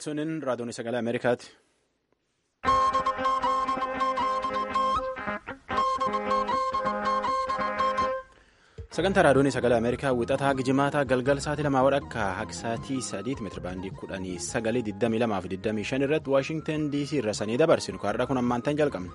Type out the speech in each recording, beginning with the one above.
Sunin raadiyoon sagalee Ameerikaati. Sagantaa raadiyoon sagalee Ameerikaa wixataa gijimaataa galgal sa'aatii lamaa wadhakka haga sa'aatii sadiitti meetira baandii kudhanii sagalee 22 fi 25 irratti Waashingtan DC irra sanii dabarsinu kaarraa kun ammaantan jalqabne.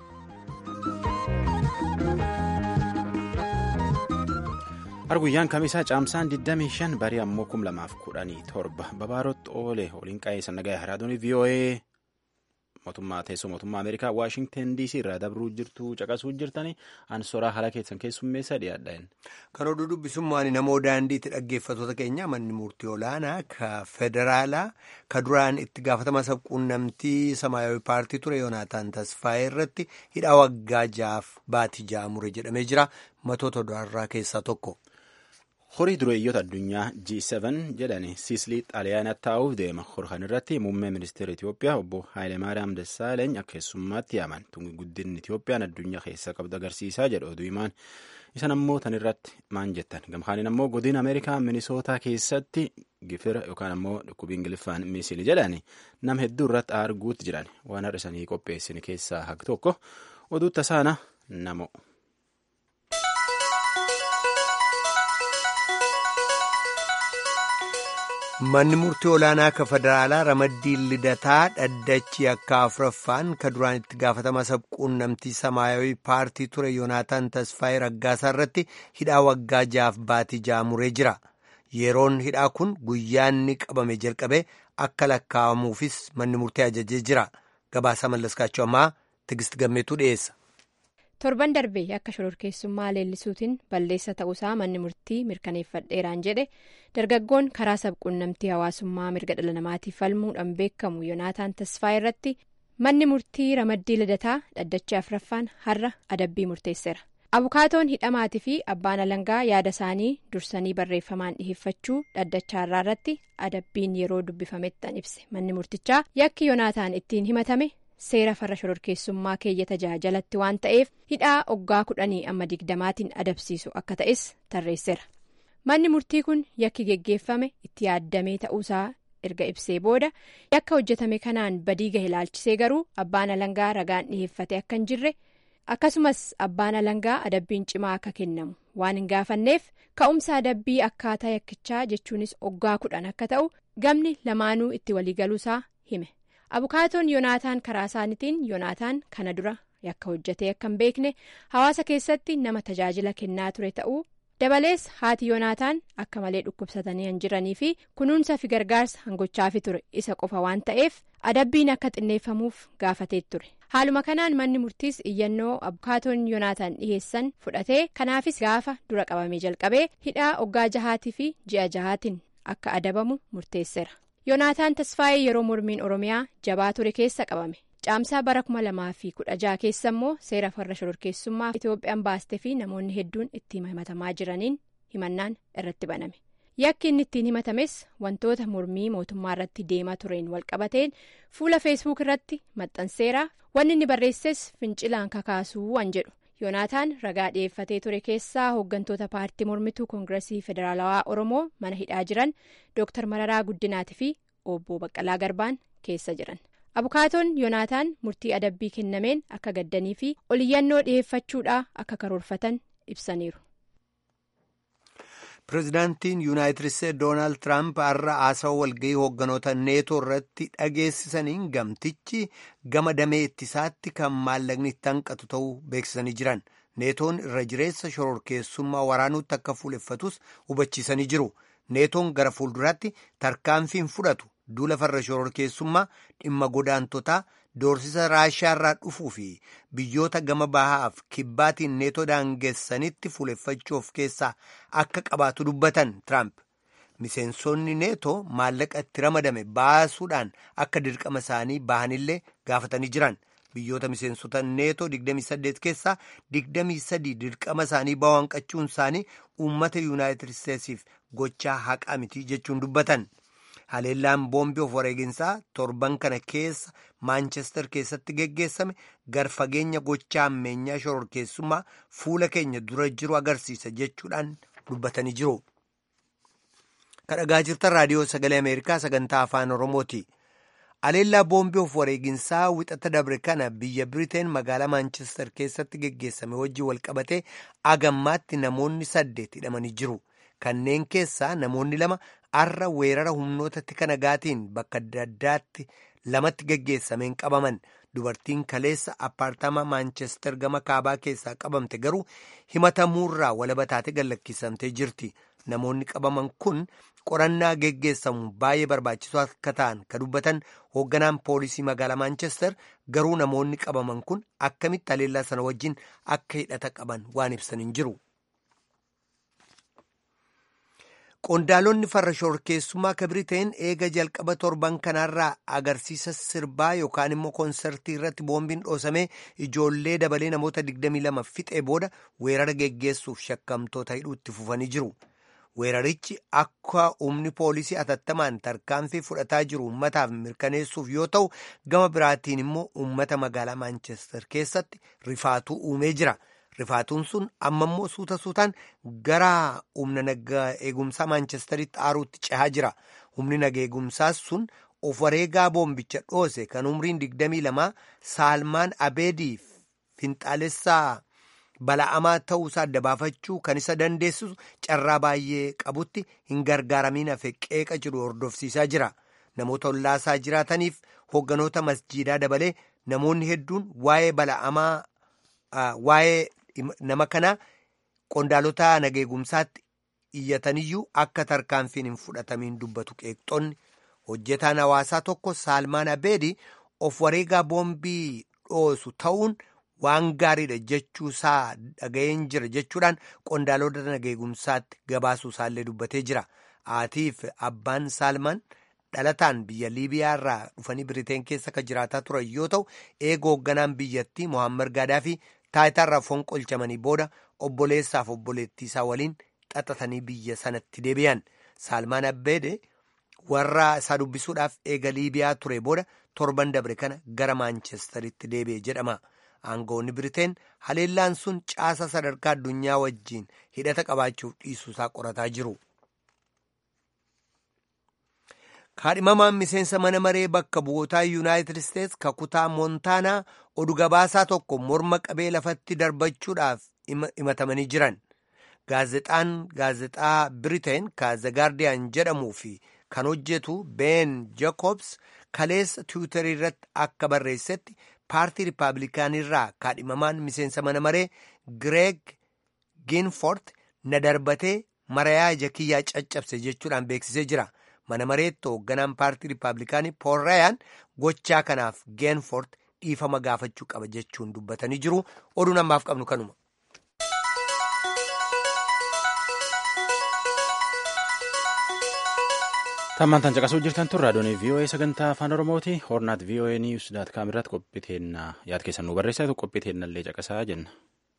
Arguyyaan kamisaa caamsaan 25 barii ammoo 2017 babaarotti oole waliin qa'ee sannagaya raadiyoon VOA mootummaa teessoo mootummaa Ameerikaa Waashingtan DC irraa dabruu jirtu caqasuu jirtanii ansoraa haala keessan keessummeessa dhiyaadhaan. Kan oduu dubbisummaan namoo daandiitti dhaggeeffatoota keenya manni murtii olaanaa ka federaalaa ka duraan itti gaafatama sabquunnamtii samaayawii paartii ture yoonaataan tasfaayee irratti hidhaa waggaa jaaf baatii jaamure jedhamee jira matoota odaarraa keessaa tokko. horii dureeyyoota addunyaa G7 jedhani siislii xaaliyaanaatti taa'uuf deema hor kan irratti muummee ministeera Itoophiyaa obbo Haayilemaariyaam Dassaaleeny akka keessummaatti yaaman tungi guddinni Itoophiyaan addunyaa keessa qabdu agarsiisaa jedhu oduu himaan isan ammoo tan irratti maan jettan gamkaaniin ammoo godina Ameerikaa Minisootaa keessatti gifira yookaan ammoo dhukkubii ingiliffaan miisili jedhani nam hedduu irratti arguutti jiran waan har'isanii qopheessin keessaa haqi tokko oduu tasaana namo. Manni murtii olaanaa ka federaalaa ramaddiin lidataa dhaddachi akka afuraffaan ka duraan itti gaafatama sabquunnamtii samaayawii paartii ture yoonaataan tasfaayee raggaasaa irratti hidhaa waggaa jaaf baatii jaamuree jira. Yeroon hidhaa kun guyyaanni qabame jalqabee akka lakkaa'amuufis manni murtii ajajee jira. Gabaasaa mallaskaachuu ammaa Tigist Gammeetuu dhiyeessa. torban darbee akka shororkeessummaa leellisuutiin balleessa ta'uusaa manni murtii mirkaneeffadheeraan jedhe dargaggoon karaa sabquunnamtii hawaasummaa mirga dhala namaatiif falmuudhaan beekamu yoonaataan tasfaayee irratti manni murtii ramaddii lidataa dhaddacha afuraffaan har'a adabbii murteesseera abukaatoon hidhamaatii fi abbaan alangaa yaada isaanii dursanii barreeffamaan dhiheeffachuu dhaddacha har'aa irratti adabbiin yeroo dubbifamettan ibse manni murtichaa yakki yoonaataan ittiin himatame. seera farra shororkeessummaa keeyyata jaha jalatti waan ta'eef hidhaa oggaa kudhanii amma digdamaatiin adabsiisu akka ta'es tarreesseera manni murtii kun yakki geggeeffame itti yaaddamee ta'uusaa erga ibsee booda yakka hojjetame kanaan badii gahe ilaalchisee garuu abbaan alangaa ragaan dhiheeffate akka hin jirre akkasumas abbaan alangaa adabbiin cimaa akka kennamu waan hin gaafanneef ka'umsa adabbii akkaataa yakkichaa jechuunis oggaa kudhan akka ta'u gamni lamaanuu itti waliigaluusaa hime. abukaatoon yoonaataan karaa isaaniitiin yoonaataan kana dura yakka hojjetee akka hin beekne hawaasa keessatti nama tajaajila kennaa ture ta'uu dabalees haati yoonaataan akka malee dhukkubsatanii hin jiranii fi kunuunsa fi gargaarsa hangochaafi ture isa qofa waan ta'eef adabbiin akka xinneeffamuuf gaafatee ture haaluma kanaan manni murtiis iyyannoo abukaatoon yoonaataan dhiheessan fudhatee kanaafis gaafa dura qabamee jalqabee hidhaa oggaa jahaatii fi ji'a jahaatiin akka adabamu murteesseera. yoonaataan tasfaayee yeroo mormiin oromiyaa jabaa ture keessa qabame caamsaa bara kuma lamaa fi kudha jaha keessa immoo seera farra shororkeessummaa itoophiyaan baastee fi namoonni hedduun ittiin himatamaa jiraniin himannaan irratti baname yakki inni ittiin himatames wantoota mormii mootummaa irratti deemaa tureen walqabateen fuula feesbuuk irratti maxxanseera wanni inni barreesses fincilaan kakaasuu waan jedhu yoonaataan ragaa dhi'eeffatee ture keessaa hooggantoota paartii mormituu koongiresii federaalawaa oromoo mana hidhaa jiran dooktar mararaa guddinaatii fi obbo baqqalaa garbaan keessa jiran abukaatoon yoonaataan murtii adabbii kennameen akka gaddanii fi oliyyannoo dhi'eeffachuudhaa akka karoorfatan ibsaniiru. pireezidaantiin yuunaayitid isteetsi doonaald tiraamp har'a haasawaa walgahii hoogganoota neetoo irratti dhageessisaniin gamtichi gama damee ittisaatti kan maallaqni itti hanqatu ta'uu beeksisanii jiran neetoon irra jireessa shororkeessummaa waraanuutti akka fuuleffatus hubachiisanii jiru neetoon gara fuulduraatti tarkaanfiin fudhatu duula farra shororkeessummaa dhimma godaantotaa doorsisa raashiyaarraa dhufuu fi biyyoota gama bahaaf kibbaatiin neetoo daangessanitti fuuleffachuuf keessaa akka qabaatu dubbatan tiraamp miseensonni neetoo maallaqa itti ramadame baasuudhaan akka dirqama isaanii bahanillee gaafatanii jiran biyyoota miseensota neetoo 28 keessaa 23 dirqama isaanii bahuu hanqachuun isaanii uummata yuunaayitid isteetsiif gochaa haqaa miti jechuun dubbatan. haleellaan boombii of wareeginsaa torban kana keessa maanchestar keessatti geggeessame gar fageenya gochaa ammeenyaa shororkeessummaa fuula keenya dura jiru agarsiisa jechuudhaan dubbatanii jiru. kadhagaa jirtan raadiyoo sagalee ameerikaa sagantaa afaan oromooti Aleellaa boombii of wareeginsaa wixata dabre kana biyya Biriteen magaalaa Maanchestar keessatti geggeessame wajjin walqabatee agammaatti namoonni saddeet hidhamanii jiru. Kanneen keessaa namoonni lama arra weerara humnoota tika nagaatiin bakka adda addaatti lamatti geggeessameen qabaman. Dubartiin kaleessa appaartama Maanchestar gama kaabaa keessaa qabamte garuu himatamuurraa walaba taate gallakkisamtee jirti. Namoonni qabaman kun qorannaa geggeessamu baay'ee barbaachisoo akka ta'an kan dubbatan hoogganaan poolisii magaalaa Maanchestar garuu namoonni qabaman kun akkamitti aleellaa sana wajjin akka hidhata qaban waan ibsan hin jiru. Qondaalonni farra shorkeessummaa ka Biriteen eega jalqaba torban kanaarraa agarsiisa sirbaa yookaan immoo koonsartii irratti boombiin dhoosamee ijoollee dabalee namoota 22 fixee booda weerara geggeessuuf shakkamtoota hidhuutti fufanii jiru. Weerarichi akka humni poolisii atattamaan tarkaanfii fudhataa jiru uummataaf mirkaneessuuf yoo ta'u gama biraatiin immoo uummata magaalaa Maanchestar keessatti rifaatuu uumee jira. Rifaatuun sun amma immoo suuta suutaan gara humna nagaa eegumsaa Maanchestaritti aaruutti cehaa jira. Humni nagaa eegumsaas sun of wareegaa boombicha dhoose kan umriin 22 Saalmaan Abeedii finxaalessaa bala'amaa ta'uusaa adda baafachuu kan isa dandeessisu carraa baay'ee qabutti hin gargaaramiin hafe qeeqa jiru hordofsiisaa jira. Namoota ollaasaa jiraataniif hoogganoota masjiidaa dabalee namoonni hedduun waa'ee bala'amaa waa'ee nama kanaa qondaalota nageegumsaatti iyyataniyyuu akka tarkaanfiin hin fudhatamiin dubbatu qeeqxonni hojjetaan hawaasaa tokko saalmaan abeedii of wareegaa boombii dhoosu ta'uun waan gaariidha jechuusaa dhaga'een jira jechuudhaan qondaalota nageegumsaatti gabaasuu isaallee dubbatee jira haatiif abbaan saalmaan dhalataan biyya liibiyaa irraa dhufanii biriteen keessa kan jiraataa turan yoo ta'u eega hoogganaan biyyattii mohaammed gaadaafi taayitaarraa fonqolchamanii booda obboleessaaf obboleettii isaa waliin xaxatanii biyya sanatti deebi'an saalmaan abbeede warra isaa dubbisuudhaaf eega liibiyaa ture booda torban dabre kana gara maanchestaritti deebi'e jedhama aangoonni biriteen haleellaan sun caasa sadarkaa addunyaa wajjiin hidhata qabaachuuf dhiisuusaa qorataa jiru. kaadhimamaan miseensa mana maree bakka bu'ootaa yuunaayitid isteetsi kakutaa moontaanaa oduu gabaasaa tokko morma qabee lafatti darbachuudhaaf himatamanii jiran gaazexaan gaazexaa biriteen kaaza gaardiyaan jedhamuu fi kan hojjetu been jaakobs kaleessa tiwutarii irratti akka barreessetti paartii riippaabilikaanirraa kaadhimamaan miseensa mana maree gireeg giinfort na darbatee marayaa ija kiyyaa caccabse jechuudhaan beeksisee jira. mana mareetti hoogganaan paartii riippaabilikaanii pool raayaan gochaa kanaaf geenfort dhiifama gaafachuu qaba jechuun dubbatanii jiru oduun ammaaf qabnu kanuma. tammantan caqasuu jirtan tun raadiyoon voa sagantaa afaan oromooti hornaat voa niws daat kaam irratti qophiteenna yaad keessan nu barreessatu qophiteennallee caqasaa jenna.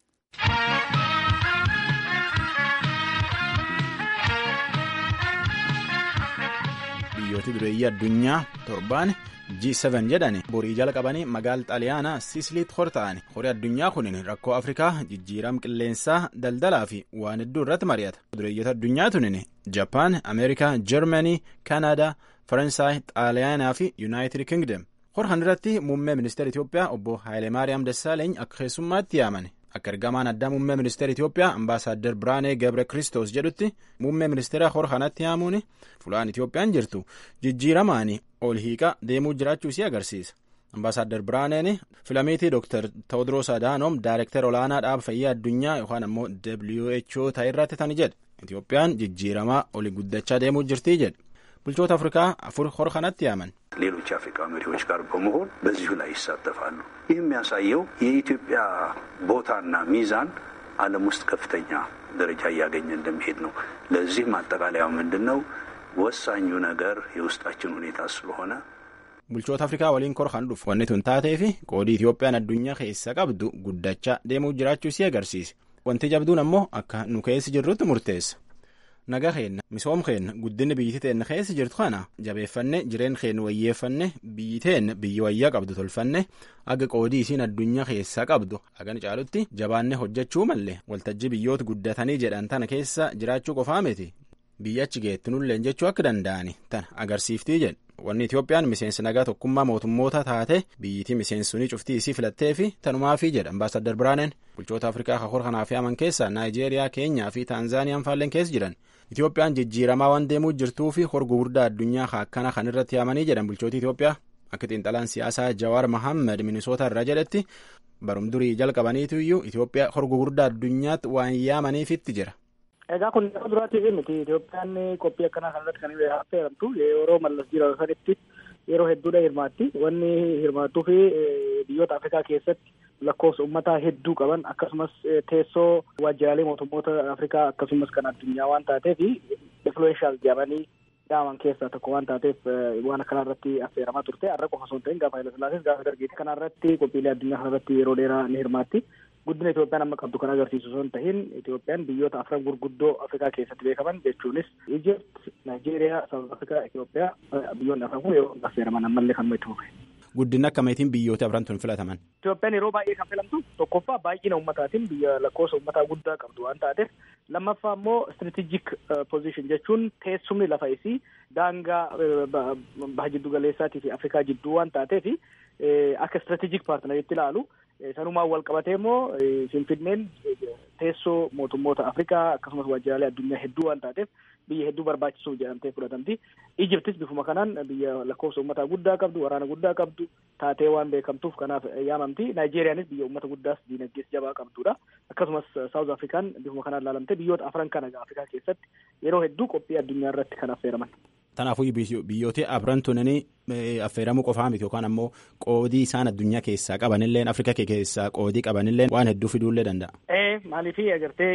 biyyooti dureeyyii addunyaa torbaan G7 jedhani borii jala qabanii magaala xaaliyaanaa siisiliitti hor ta'ani horii addunyaa kunin rakkoo afrikaa jijjiiram qilleensaa daldalaa fi waan hedduu irratti mari'ata dureeyyoota addunyaa tunin japaan ameerikaa jarmanii kanaadaa faransaay xaaliyaanaa fi yuunaayitid kingdom hor irratti muummee ministeera itiyoophiyaa obbo haayileemaariyaam dassaaleeny akka keessummaatti yaamani akka ergamaan addaa muummee ministeera itiyoophiyaa ambaasaaddar biraanee gabre kristos jedhutti muummee ministeera hor kanatti yaamuun fulaan itiyoophiyaan jirtu jijjiiramaani ol hiiqa deemuu jiraachuu isii agarsiisa ambaasaaddar biraaneen filamiitii dooktar tewoodiroos adaanoom daayirektar olaanaa dhaaba fayyaa addunyaa yookaan ammoo who ta'e irratti tani jedhe itiyoophiyaan jijjiiramaa oli guddachaa deemuu jirtii jedhe bulchoota afrikaa afur hor kanatti yaaman ሌሎች የአፍሪካ መሪዎች ጋር በመሆን በዚሁ ላይ ይሳተፋሉ። ይህ የሚያሳየው የኢትዮጵያ ቦታና ሚዛን ዓለም ውስጥ ከፍተኛ ደረጃ እያገኘ እንደሚሄድ ነው። ለዚህ ማጠቃለያው ምንድን ነው? ወሳኙ ነገር የውስጣችን ሁኔታ ስለሆነ bulchoota afrikaa waliin kor kan dhufu wanni tun taatee fi qoodii itiyoophiyaan addunyaa keessa qabdu guddachaa deemuu jiraachuu isii agarsiisa wanti jabduun ammoo akka nu keessi jirrutti murteessa naga keenna misoom keenna guddinni biyyi teenna keessa jirtu kana jabeeffanne jireen keenya wayyeeffanne biyyi teenna biyyi wayyaa qabdu tolfanne aga qoodii isiin addunyaa keessaa qabdu hagan caalutti jabaanne hojjechuu malle waltajjii biyyoota guddatanii jedhan tana keessa jiraachuu qofaa miti biyyachi geettinulleen jechuu akka danda'ani tan agarsiiftii jedhe wanni Itoophiyaan miseensi nagaa tokkummaa mootummoota taate biyyitii miseensunii cuftii isii filattee fi tanumaafii jedha ambaasaddar Biraaneen bulchoota Afrikaa kakor kanaaf yaaman keessaa Naayijeeriyaa Keenyaa fi Taanzaaniyaan faalleen keessa jiran Itoophiyaan jijjiiramaa waan deemuu jirtuu fi horgu guddaa addunyaa akkana kan irratti yaamanii jedhan bulchooti Itoophiyaa akka xiinxalaan siyaasaa Jawaar Mohaammed Minisoota irraa jedhetti barum durii jalqabaniitu iyyuu Itoophiyaa horgu guddaa addunyaatti waan yaamaniifitti jira. Egaa kun yeroo duraatiif miti Itoophiyaan qophii akkanaa kanarratti kan affeeramtu yeroo mallas jira sanitti yeroo hedduudha hirmaatti wanni hirmaattuu fi biyyoota Afrikaa keessatti lakkoofsa uummataa hedduu qaban akkasumas teessoo waajjiraalee mootummoota Afrikaa akkasumas kan addunyaa waan taateef influenshaal jedhamanii dhaaman keessaa tokko waan taateef waan akkanaa irratti affeeramaa turte har'a qofa osoo hin ta'in gaafa Hayilasillaasiis gaafa dargiiti kanarratti qophiilee addunyaa kanarratti yeroo dheeraa ni hirmaatti. guddina Itoophiyaan amma qabdu kan agarsiisu osoo hin tahin Itoophiyaan biyyoota afran gurguddoo Afrikaa keessatti beekaman jechuunis Ijipt, Naayijeeriyaa, Saawuz Afrikaa, Itoophiyaa biyyoonni afran kun yeroo affeeraman ammallee kan itti fufe. Guddina akkamiitiin biyyoota afran tun filataman? Itoophiyaan yeroo baay'ee kan filamtu tokkoffaa baay'ina uummataatiin biyya lakkoofsa uummataa guddaa qabdu waan taateef lammaffaa immoo strategic position jechuun teessumni lafa isii daangaa baha jiddu galeessaatii fi Afrikaa jidduu waan taateef akka strategic partneritti ilaalu sanumaan wal qabatee immoo Finfinneen teessoo mootummoota Afrikaa akkasumas waajjiraalee addunyaa hedduu waan taateef biyya hedduu barbaachisuuf jedhamtee fudhatamti. Ijiptis bifuma kanaan biyya lakkoofsa uummataa guddaa qabdu, waraana guddaa qabdu taatee waan beekamtuuf kanaaf yaamamti. Naayijeeriyaanis biyya uummata guddaas diinagdees jabaa qabdudha. Akkasumas Saawuz Afrikaan bifuma kanaan ilaalamtee biyyoota afran kana Afrikaa keessatti yeroo hedduu qophii addunyaa irratti kan affeeraman. Kanaafuu biyyoota afran tunanii affeeramuu qofaa miti yookaan ammoo qoodii isaan addunyaa keessaa qabanillee Afrikaa keessaa qoodii qabanillee waan hedduu fiduullee danda'a. Ee maaliifii agartee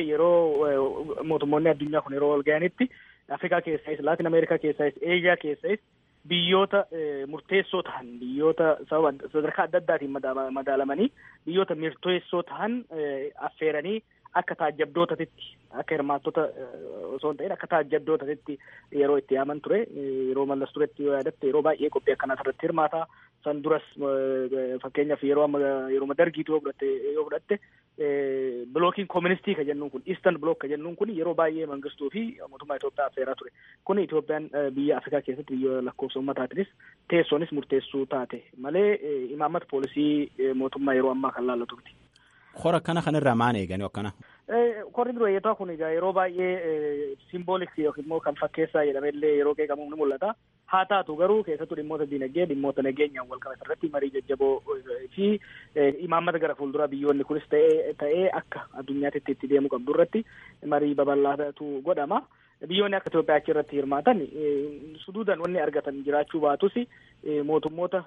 yeroo mootummoonni addunyaa kun yeroo wal ga'anitti Afrikaa keessais Laatin Ameerikaa keessais Eeshiyaa keessais biyyoota murteessoo ta'an biyyoota sadarkaa adda addaatiin madaalamanii biyyoota murteessoo ta'an affeeranii akka taajjabdootatti akka hirmaattota osoo hin ta'in akka taajjabdootatti yeroo itti yaaman ture yeroo mallas turetti yoo yaadatte yeroo baay'ee qophii akkanaa irratti hirmaata san duras fakkeenyaaf yeroo amma yeroo dargiitu yoo fudhatte yoo fudhatte bilookiin kooministii ka jennuun kun iistan bilook ka jennuun kun yeroo baay'ee mangistuu fi mootummaa Itoophiyaa affeeraa ture kun Itoophiyaan biyya Afrikaa keessatti biyya lakkoofsa uummataatinis teessoonis murteessuu taate malee imaammata poolisii mootummaa yeroo ammaa kan laallatu miti. Hora akkana kanarraa maal eeganii akkana? Korri dureeyyataa kun egaa yeroo baay'ee simboolik yookiin immoo kan fakkeessaa jedhamellee yeroo qeeqamu ni mul'ata. Haa taatu garuu keessattuu dhimmoota diinagdee dhimmoota nageenyaan wal qabatan irratti marii jajjaboo fi imaammata gara fuulduraa biyyoonni kunis ta'ee akka addunyaatti itti deemuu qabdu irratti marii babal'aatu godhama. Biyyoonni akka Itoophiyaa achi irratti hirmaatan suduudan wanni argatan jiraachuu baatus mootummoota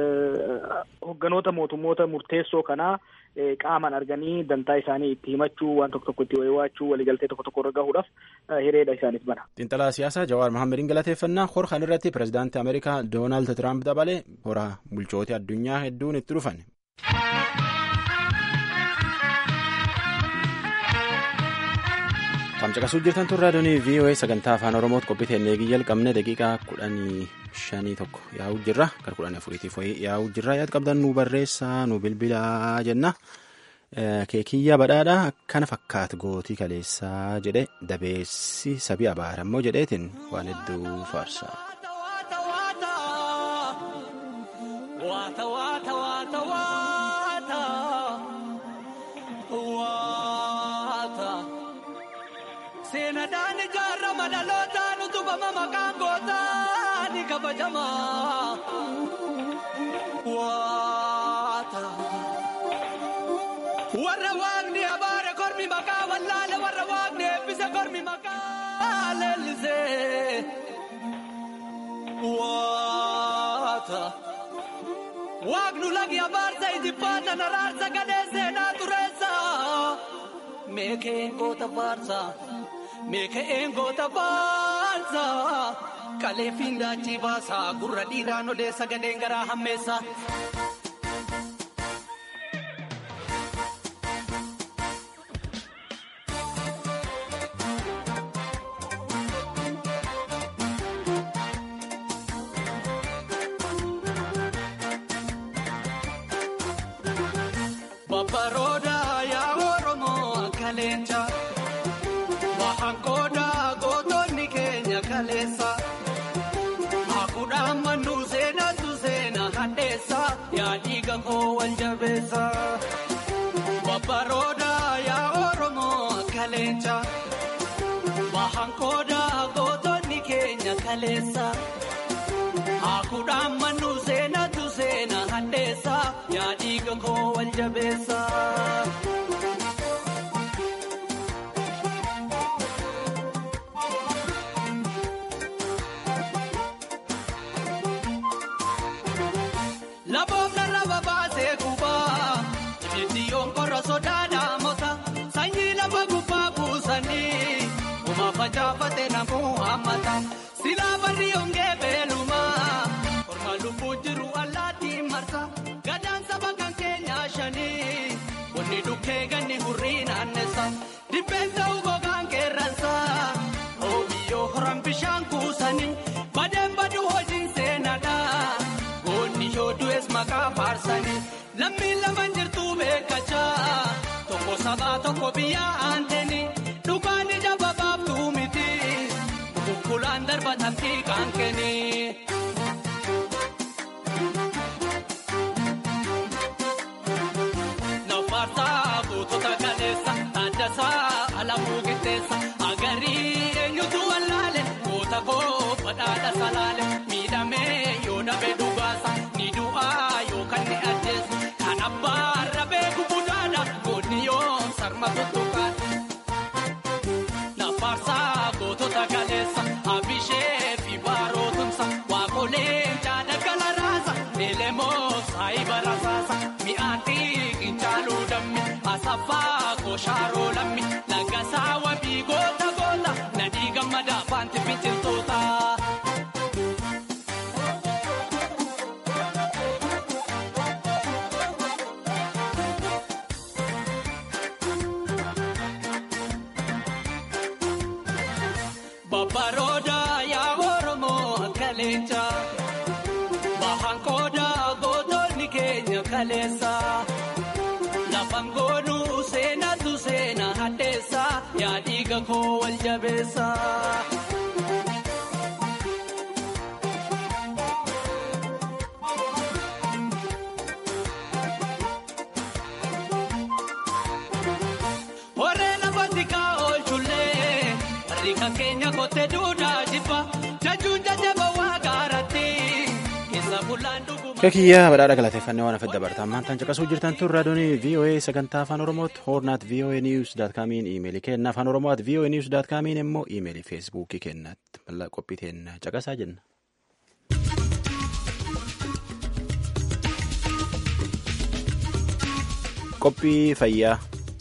hogganoota mootummoota murteessoo kanaa qaaman arganii dantaa isaanii itti himachuu waan tokko tokko itti wayiwaachuu waliigaltee tokko tokko irra gahuudhaaf hireedha isaaniif bana. Xiinxalaa siyaasaa Jawaar Mahaammadiin galateeffannaa hora kan irratti pirezidaantii Ameerikaa Doonaald Tiraamp dabalee hora bulchoota addunyaa hedduun itti dhufan. Tamcaqasuu jirtan tun raadiyoonii VOA sagantaa afaan Oromootti qophii eegii jalqabne daqiiqaa kudhanii shanii tokko yaa'uu jirra. Gara kudhanii afuriitiif wayii yaa'uu jirra. Yaad qabdan nu barreessaa nu bilbilaa jenna. Keekiyyaa badhaadhaa akkana fakkaatu gootii kaleessaa jedhe dabeessi sabii abaarammoo jedheetiin waan hedduu faarsa. Seenadhaan ijaarama dhalootaan utubama maqaan gootaa ni kabajama. Waata. Warra waaqni abaare kormi maqaa wallaale warra waaqni eebbise kormi maqaa leellise. Waata. Waaqnu lagi abaarsa ijibbaata naraarsa gadee seenaa tureessa. Meekeen goota baarsa. Meeka'een goota baasa kaleefiin daachii baasa gurra dhiiraan odeessa gadeen garaa hammeessa. Babbarooda yaa Oromoo kaleenca. Hanqooda gootonni kee kaleessa. Hakuudhaan mannuu seenatu seena hadheessa yaa dhiiga koo wal jabeessa. Babbarooda yaa Oromoo kaleessa. Bahan kooda gootonni keenya kaleessa. Hakuudhaan mannuu seenatu seena hadheessa yaa dhiiga koo wal jabeessa. Laboofna laba baasee gubaa ibiddiyoon qorra sodaa daamota sanyii lafa gubbaa buusanii uma facaafate namuu hammata silaa barri ongee beelumaa korma lubbuu jiru allaattiin marsa gadaan saba kan keenyaa shanii wanni dhukkee ganni hurrii naannessa dibbeen ta'uu gogaan qeerransa oobiyyoo horan bishaan kuusanii badeen baduu hojiin seenadha. Goonni yoo du'es maqaa faarsanii lammiin lamaan jirtuu beekachaa tokko sabaa tokko biyyaa aanteeni dhugaan ija babaabduu miti kukkulaan darbatan xiqqaan kenni. Nafaarsaa gootota galeessa taaddasaa alamuu qixxeessa agarii eenyutu wallaale goota koo badhaadha salaale miidhamee yoo dhabe dhugaasa ni du'aa yookaan ni ajjeesu kan abbaan rabee gubudhaadha goonni yoo sarma tuttuqaadha. Nafaarsaa gootota galeessa abishee fi baarootumsa waaqoleen jaada gala raasa elemoo saayiba rasaasa mi'aan xiqqin caaluu dammi asaffaa kooshaaroo lammi lagasaa wabii goota goota nadhii gammada afaanti biqiltoota. Babbarooda yaa Oromoo kaleessa. Bahan kooda gootonni keenya kaleessa. Lafan goonuu seenatu seena hadheessa yaa dhiiga koo wal jabeessa. Horee lafa tikaa oolchullee warri kan keenya kottee duudhaa jibba jajuun jajjaba waa gaaratti keessa bullaan dhuguma. Kakiyyaa badhaadha galateeffannee waan afedda bartaan maantaan caqasuu jirtan tun raadiyoon VOA sagantaa afaan Oromootti hoornaat VOA News daat kaamiin iimeelii kenna afaan Oromoot VOA News daat kaamiin immoo iimeelii feesbuukii kennatti mallaa qophii teenna caqasaa jenna. Qophii fayyaa.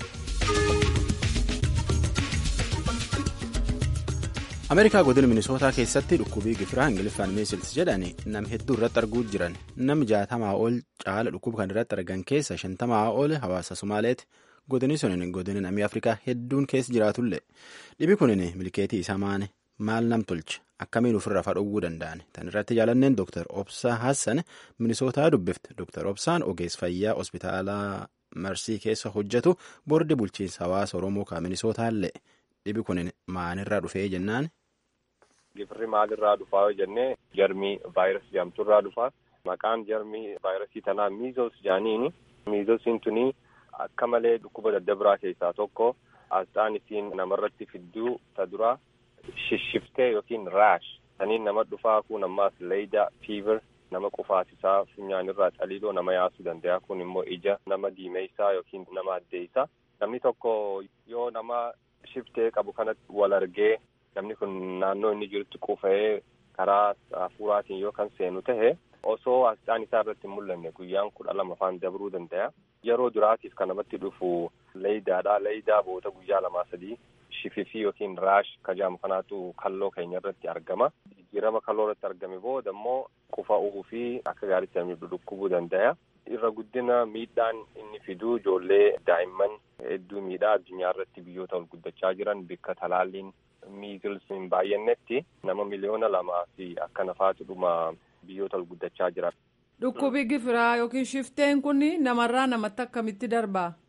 Ameerikaa godina Minisootaa keessatti dhukkubii gifiraa Ingiliffaan meesils jedhani nam hedduu irratti arguu jiran nam jaatamaa ol caala dhukkuba kan irratti argan keessa shantamaa ol hawaasa Somaaleeti. Godini sunin godina namni Afrikaa hedduun keessa jiraatullee dhibi kunin milkeetii isaa maane maal nam tolche akkamiin ofirraa fadhowwuu danda'an tan irratti jaalanneen Dr. Obsaa Hassan Minisootaa dubbifte Dr. Obsaan ogeessa fayyaa hospitaalaa Marsii keessa hojjetu boordi bulchiinsa hawaasa Oromoo kan Minisootaallee dhibi kunin maanirraa dhufee jennaan. Gifirri maalirraa dhufaa yoo jennee jarmii vaayirasii jedhamturraa dhufaa. Maqaan jarmii vaayirasii tanaa miizos jedhaniini. Miizosiin tuni akka malee dhukkuba daddabiraa keessaa tokko. Asxaan isiin namarratti fidduu ta duraa shishshiftee yookiin raash. Saniin nama dhufaa kun ammaas leeyda fiiver nama qufaasisaa funyaanirraa xaliiloo nama yaasuu danda'a. Kun immoo ija nama diimeessaa yookiin nama addeessaa. Namni tokko yoo nama shiftee qabu kanatti wal argee namni kun naannoo inni jirutti qufa'ee karaa hafuuraatiin yoo kan seenu tahe osoo asxaan isaa irratti hin mul'anne guyyaan kudha lama afaan dabruu danda'a. Yeroo duraatiif kan namatti dhufu leeydaadha. Leeydaa boota guyyaa lamaa sadii shififii yookiin raash kajaamu kanaatu kalloo keenya irratti argama. Jijjiirama kalloo irratti argame booda immoo qufa'uu fi akka gaariitti namni dhukkubuu danda'a. Irra guddina miidhaan inni fidu ijoollee daa'imman hedduu miidhaa addunyaa irratti biyyoota ol guddachaa jiran bikka talaalliin miizils hin baay'annetti nama miliyoona lamaa fi akka nafaatu dhuma biyyoota ol guddachaa jiran. Dhukkubi gifiraa yookiin shifteen kun namarraa namatti akkamitti darbaa?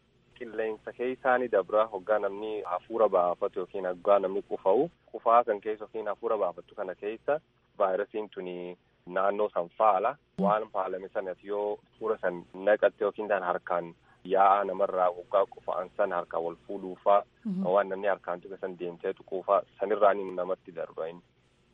qilleensa keessaa ni dabra hoggaa namni hafuura baafatu yookiin hoggaa namni qufa'u qufaa kan keessa yookiin hafuura baafattu kana keessa vaayirasiin tuni naannoo san faala waan faalame sanas yoo hafuura san naqatte yookiin tan harkaan yaa'aa namarraa hoggaa qufa'an san harkaan wal fuudhuufaa waan namni harkaan tuqa san deemtee tuquufaa sanirraa ni namatti darba inni.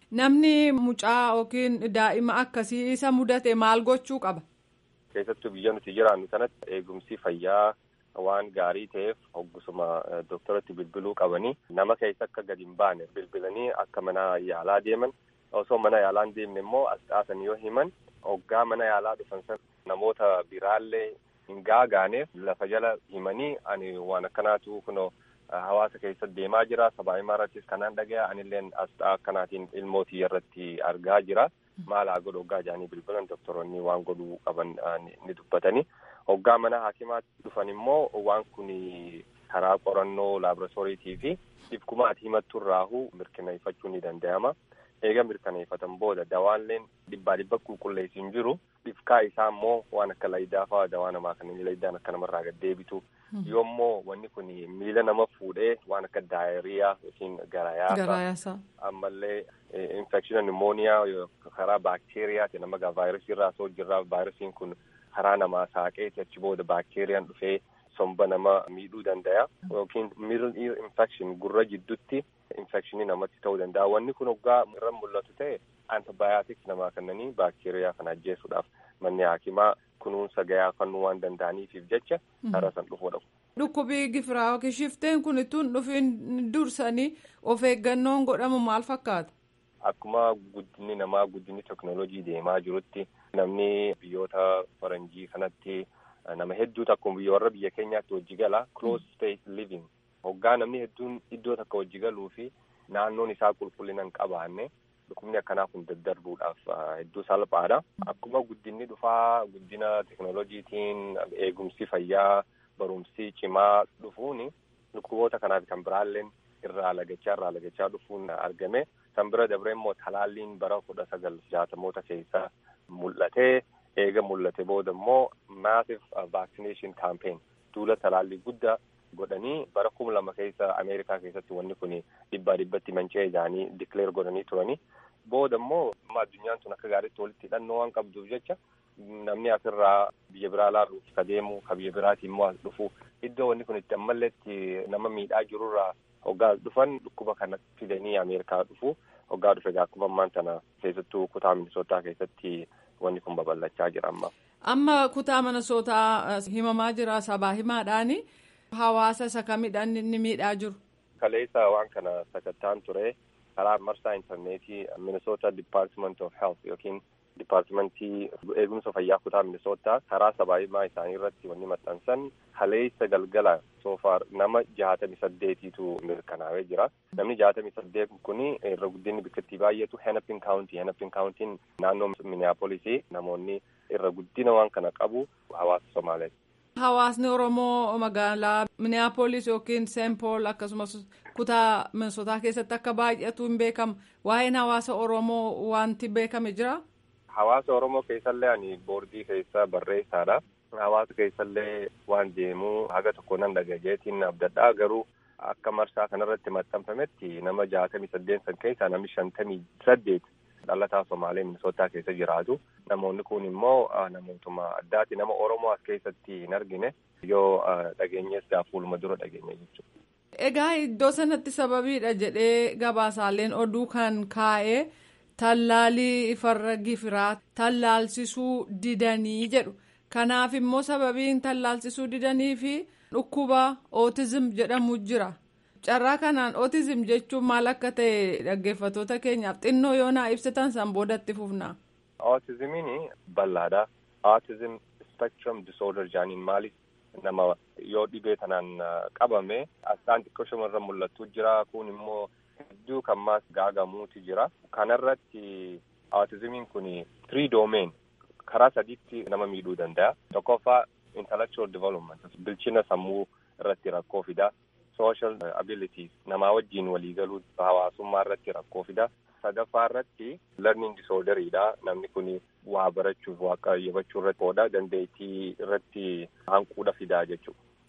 Namni mucaa yookiin daa'ima akkasii isa mudate maal gochuu qaba? Keessattuu biyya nuti jiraannu sanatti eegumsi fayyaa waan gaarii ta'eef hoggusuma dooktaratti bilbiluu qabanii nama keessa akka gadi hin baane bilbilanii akka mana yaalaa deeman osoo mana yaalaa hin deemne immoo asxaasan yoo himan hoggaa mana yaalaa dhufan san namoota biraallee hin gaagaaneef lafa jala himanii ani waan akkanaatu kunoo hawaasa keessatti deemaa jira sabaa himaa irrattis kanaan dhagaya anilleen asxaa akkanaatiin ilmootii irratti argaa jira maal haa godhu hoggaa jedhanii bilbilan doktoroonni waan godhuu qaban ni dubbatanii hoggaa mana hakimaatti dhufan immoo waan kun karaa qorannoo laaboratoriitii fi dhibkumaati himattu irraahuu mirkaneeffachuu ni danda'ama eega mirkaneeffatan booda dawaalleen dhibbaa dhibba qulqulleessi hin jiru dhibkaa isaa immoo waan akka laydaa fa'aa dawaa namaa kan inni laydaan akka namarraa gad deebitu yoommoo wanni kun miila nama fuudhee waan akka daayiriyaa yookiin garayaasa ammallee infekshina nimooniyaa karaa baakteeriyaati nama gaa vaayirasii irraa soo jirraa vaayirasiin kun karaa namaa saaqeeti achi booda baakteeriyaan dhufee somba nama miidhuu danda'a yookiin middle ear infection gurra jidduutti infekshinii namatti ta'uu danda'a wanni kun hoggaa irra mul'atu ta'e antibiyootiks namaa kennanii baakteeriyaa kana ajjeesuudhaaf manni hakimaa kunuunsa gayaa kennuu waan danda'aniifiif jecha karaa san dhufuudha. Dhukkubii gifiraa yookiin shifteen kun tun dhufiin dursanii of eeggannoon godhamu maal fakkaata? Akkuma guddinni namaa guddinni teknoolojii deemaa jirutti namni biyyoota faranjii kanatti nama hedduutu akkuma biyya warra biyya keenyaatti hojii gala close space living hoggaa namni hedduun iddoo takka hojii galuu fi naannoon isaa qulqullina hin qabaanne dhukkubni akkanaa kun daddarbuudhaaf hedduu salphaadha. Akkuma guddinni dhufaa guddina teknoolojiitiin eegumsi fayyaa barumsi cimaa dhufuun dhukkuboota kanaaf kan biraalleen irraa lagachaa irraa lagachaa dhufuun argame. San bira dabree immoo talaalliin bara kudha sagal jaatamoota keessaa mul'atee eega mul'ate booda immoo massive vaccination campaign duula talaallii guddaa godhanii bara kuma lama keessa ameerikaa keessatti wanni kun dhibbaa dhibbatti manca'ee isaanii dikleer godhanii turanii booda immoo addunyaan tun akka gaariitti walitti hidhannoo waan qabduuf jecha namni asirraa biyya biraa laaluuf ka deemu ka biyya biraati immoo as dhufu iddoo wanni kun itti ammalleetti nama miidhaa jirurraa hoggaa dhufan dhukkuba kana fidanii ameerikaa dhufu hoggaa dhufe akkuma ammaan tana keessattuu kutaa minisootaa keessatti wanni kun babal'achaa jira amma. Amma kutaa minisootaa himamaa jira sabaa himaadhaani. Hawaasa isa kamidhaan inni miidhaa jiru. Kaleessa waan kana sakattaan ture karaa marsaa intarneetii Minnesota Department of Health yookiin Dipaartimentii eegumsa fayyaa kutaa Minnesota karaa sabaa himaa isaanii irratti wanni maxxansan kaleessa galgala soofaar nama jahatamii saddeetiitu mirkanaa'ee jira. Namni jahatamii saddeet kun irra guddinni bikkattii baay'eetu Hennepin County. Hennepin Countiin naannoo Minneapolis namoonni irra guddina waan kana qabu hawaasa Somaaliyaati. Hawaasni Oromoo magaalaa Minneapolis yookiin Saint Paul akkasumas kutaa Minnesotaa keessatti akka baay'atu hin beekamu. Waa'een hawaasa Oromoo wanti beekame jira? Hawaasa Oromoo keessallee ani boordii keessa barreessaadha. Hawaasa keessallee waan deemuu haga tokko nan dhagayeetiin abdadhaa garuu akka marsaa kanarratti maxxanfametti nama jaatamii saddeet san keessaa namni shantamii saddeet dhalataa Somaalee Minisootaa keessa jiraatu. Namoonni kun immoo namootuma addaati. Nama Oromoo as keessatti hin argine yoo dhageenyees fuuluma dura dhageenye jechuudha. Egaa iddoo sanatti sababiidha jedhee gabaasaaleen oduu kan kaa'ee tallaalii farra gifiraa tallaalsisuu didanii jedhu. Kanaaf immoo sababiin tallaalsisuu didanii fi dhukkuba ootizim jedhamu jira. Carraa kanaan ootizim jechuun maal akka ta'e dhaggeeffattoota keenyaaf xinnoo yoo naa ibsitan san boodatti fufna. Ootizimiin bal'aadha. Ootizim spectrum disorder jaaniin maaliif nama yoo dhibee tanaan qabame asxaan xiqqoo shamarran mul'atu jira kun immoo hedduu kan maas gaagamuuti jira. Kanarratti ootizimiin kun three domain karaa sadiitti nama miidhuu danda'a. Tokkoffaa intellectual development bilchina sammuu irratti rakkoo fida. social abilities namaa wajjiin waliigaluu hawaasummaa irratti rakkoo fida. sadaffaa irratti learning disorderiidha namni kun waa barachuuf waa qayyabachuu irratti qooda dandeettii irratti hanquudha fidaa jechuudha.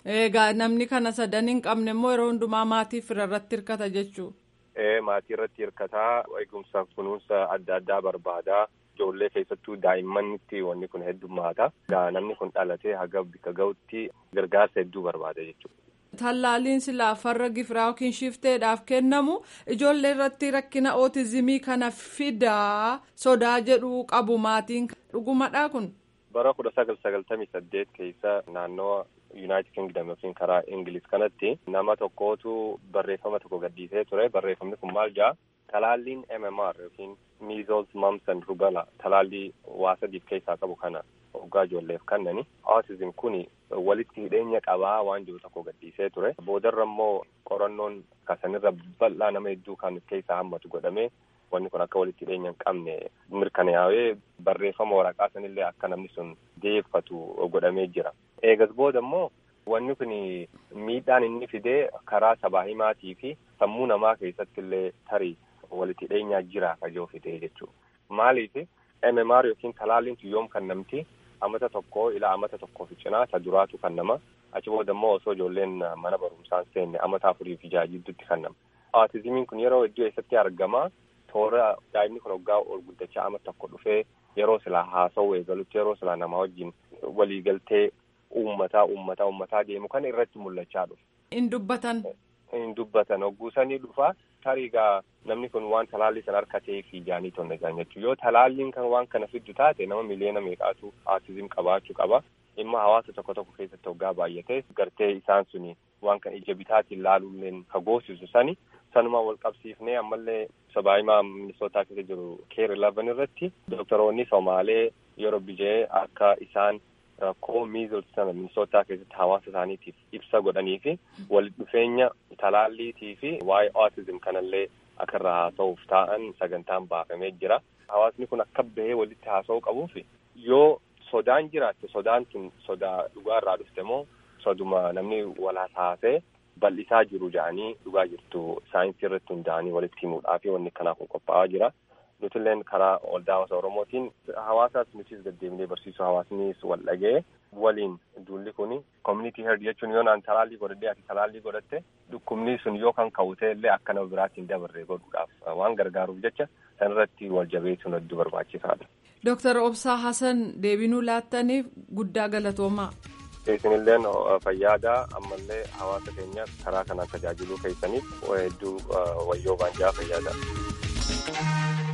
Egaa namni kana sadan hin qabne immoo yeroo hundumaa maatii fira irratti hirkata jechuudha. Ee maatii irratti hirkataa eegumsaaf kunuunsa adda addaa barbaadaa ijoollee keessattuu daa'immanitti wanni kun heddummaata. Egaa namni kun dhalatee haga bika ga'utti gargaarsa hedduu barbaada jechuudha. Tallaaliin silaa farra gifiraa yookiin shifteedhaaf kennamu ijoollee irratti rakkina ootizimii kana fidaa sodaa jedhu qabu maatiin dhugumadhaa kun. Bara kudha sagal sagaltamii saddeet keessa naannoo Yuunaayitid Kingdom yookiin karaa Ingiliz kanatti nama tokkootu barreeffama tokko gadhiisee ture. Barreeffamni kun maal jedha? Talaalliin MMR yookiin Measles, Mumps and Rubella talaallii waa sadiif keessaa qabu kana waggaa ijoolleef kennani. Autism kun walitti hidheenya qabaa waan jiru tokko gadhiisee ture. Boodarra immoo qorannoon kasanirra bal'aa nama hedduu kan keessaa hammatu godhamee wanni kun akka walitti hidheenya hin qabne mirkanaa'ee barreeffama waraqaa sanillee akka namni sun deeffatu godhamee jira. Eegas booda immoo wanni kun miidhaan inni fidee karaa sabaa himaatii fi sammuu namaa keessatti illee tarii walitti hidheenyaa jira kajoo fidee jechuudha. Maaliif MMR yookiin talaalliin yoom kan namti amata tokko ila amata tokkoo fi cinaa isa duraatu kan nama achi booda immoo osoo ijoolleen mana barumsaan seenne amata afurii fi jaha jidduutti kan nama. Aatizimiin kun yeroo iddoo eessatti argama toora daa'imni kun waggaa ol guddachaa amata tokko dhufee yeroo silaa haasa'uu eegalutti yeroo silaa namaa wajjin waliigaltee uummataa uummataa uummataa deemu kan irratti mul'achaa dhufu. In dubbatan. In dubbatan hogguusanii dhufa tariigaa namni kun waan talaallii sana harkatee fi jaanii tonna jaan jechuudha. Yoo talaalliin kan waan kana fiddu taate nama miliyoona meeqaatu aatizim qabaachuu qaba. Dhimma hawaasa tokko tokko keessatti hoggaa baay'ate gartee isaan suni waan kan ija bitaatiin laaluulleen ka goosisu sani sanuma wal qabsiifnee ammallee sabaahimaa minisootaa keessa jiru keer ilavan irratti doktoroonni somaalee yeroo bijee akka isaan rakkoo miizils sana minisootaa keessatti hawaasa isaaniitiif ibsa godhanii fi walitti dhufeenya talaalliitii fi waa'ee autism kanallee akka irraa haasa'uuf taa'an sagantaan baafamee jira. Hawaasni kun akka bahee walitti haasa'uu qabuuf yoo sodaan jiraatte sodaan tun sodaa dhugaa irraa dhufte moo soduma namni walaas haasee bal'isaa jiru jedhanii dhugaa jirtu saayinsii irratti hundaa'anii walitti himuudhaa fi wanni kanaa kun qophaa'aa jira. nutilleen karaa waldaa hawaasa oromootiin hawaasaas nutis deddeebinee barsiisuu hawaasnis wal dhagee waliin duulli kun community herd jechuun yoo naan talaallii godhadhee ati talaallii godhatte dhukkubni sun yoo kan ka'ute illee akka nama biraatti hin dabarre godhuudhaaf waan gargaaruuf jecha sanirratti wal jabeessuun hedduu barbaachisaadha. Dooktar Obsaa Hasan deebinuu laattaniif guddaa galatoomaa. Isinilleen fayyaadaa ammallee hawaasa keenya karaa kanaan tajaajiluu keessaniif hedduu wayyoo baanjaa fayyaadaa.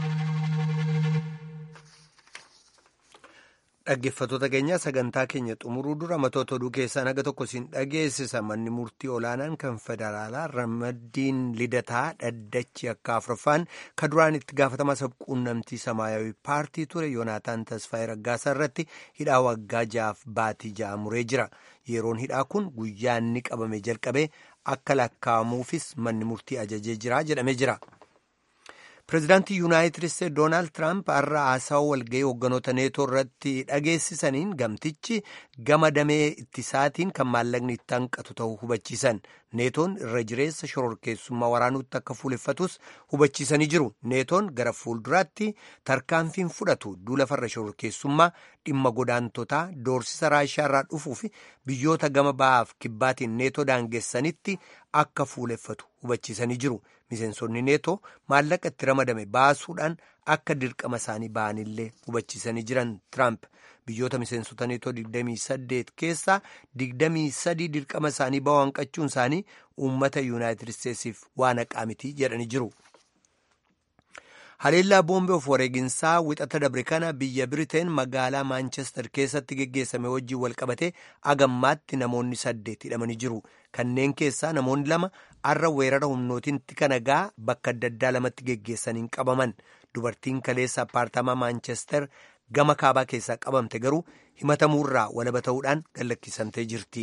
Dhaggeeffattoota keenya sagantaa keenya xumuruu dura matoota oduu keessaa naga tokko siin dhageessisa manni murtii olaanaan kan federaalaa ramaddiin lidataa dhaddachi akka afuraffaan ka duraan itti gaafatamaa sabquunnamtii samaayawii paartii ture yoonaataan tasfaayee raggaasaa irratti hidhaa waggaa ja'aaf baatii ja'a muree jira yeroon hidhaa kun guyyaa inni qabame jalqabee akka lakkaa'amuufis manni murtii ajajee jira jedhamee jira. pireezidaantii yuunaayitid isteetsi doonaald tiraamp har'a haasawa walga'ii hogganoota neetoo irratti dhageessisaniin gamtichi gama damee ittisaatiin kan maallaqni itti hanqatu ta'uu hubachiisan neetoon irra jireessa shororkeessummaa waraanuutti akka fuuleffatus hubachiisanii jiru neetoon gara fuulduraatti tarkaanfiin fudhatu duula farra shororkeessummaa dhimma godaantotaa doorsisa raashiyaa irraa dhufuu fi biyyoota gama ba'aaf kibbaatiin neetoo daangessanitti akka fuuleffatu hubachiisanii jiru. miseensonni neetoo maallaqa itti ramadame baasuudhaan akka dirqama isaanii ba'anillee hubachiisanii jiran tiraamp biyyoota miseensota neetoo 28 keessaa 23 dirqama isaanii ba'uu hanqachuun isaanii uummata yuunaayitid isteetsiif waan haqaa miti jedhanii jiru. haleellaa boombee of wareeginsaa wixata dabre kana biyya biriteen magaalaa maanchestar keessatti geggeessame wajjiin walqabate agammaatti namoonni saddeet hidhamanii jiru kanneen keessaa namoonni lama arra weerara humnootiin tika nagaa bakka adda addaa lamatti geggeessaniin qabaman dubartiin kaleessa apaartamaa maanchestar gama kaabaa keessaa qabamte garuu himatamuurraa walaba ta'uudhaan gallakkisamtee jirti.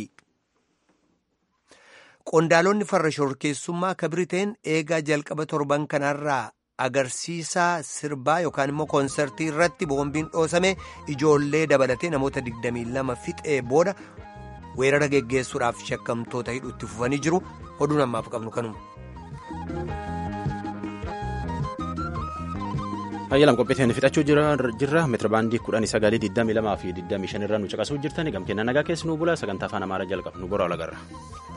qondaalonni farra shororkeessummaa ka biriteen eegaa jalqaba torban kanarraa agarsiisa sirbaa yookaan immoo koonsertii irratti boombiin dhoosame ijoollee dabalatee namoota 22 fixee booda weerara geggeessuudhaaf shakkamtoota hidhuutti fufanii jiru oduun ammaaf qabnu kanuma. Ayyalam qopheetiin fixachuu jirra meetira baandii kudhanii sagalii digdamii lamaa fi digdamii shan irraa nu caqasuu jirtani gamkeenna nagaa keessi nu bula sagantaa afaan amaaraa jalqabu nu bora olagarra.